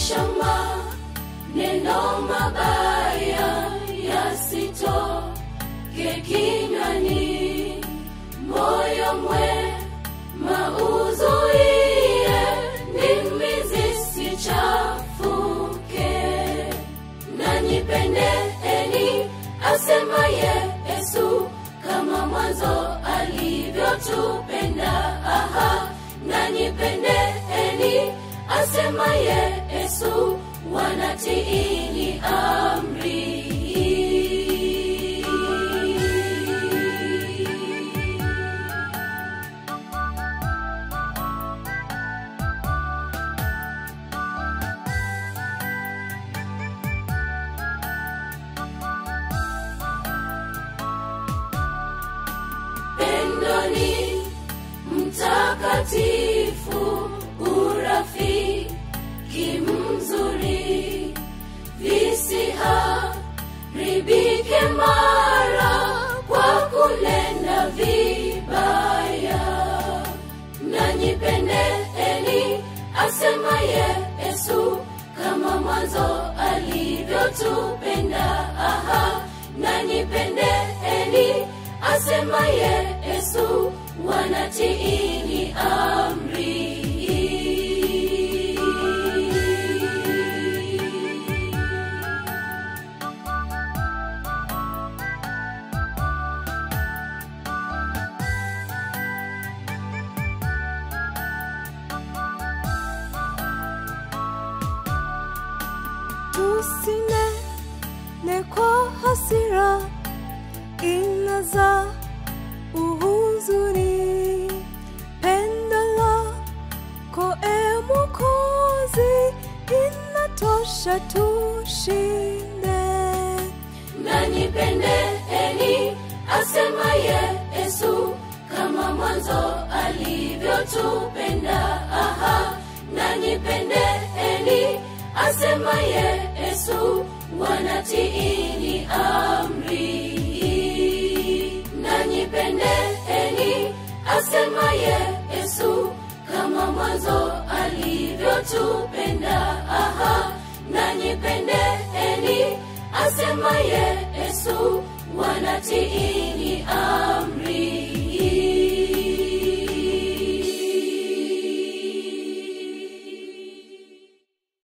maneno mabaya yasitoke kinywani, moyo mwema uzuie, ndimi zisichafuke. Nanyi pendeeni, asema Yesu, kama mwanzo alivyotupenda. Aha, nanyi pendeeni, asema Yesu, wanatiini amri. Pendoni mtakatifu, urafiki mzuri, visiharibike mara kwa kunena vibaya. Nanyi pendeeni, asema Yesu, kama mwanzo alivyotupenda. Aha, nanyi pendeeni, asema Yesu, wanatiini amri. tusinene kwa hasira inaza uhuzuni pendo lako e mokozi inatosha tushinde nanyi pendeeni, asema Yesu, kama mwanzo alivyotupenda. Aha, nanyi pendeeni, asema Yesu, wanatiini amri. Nanyi pendeeni, asema Yesu, kama mwanzo alivyotupenda. Aha, nanyi pendeeni, asema Yesu, wanatiini amri.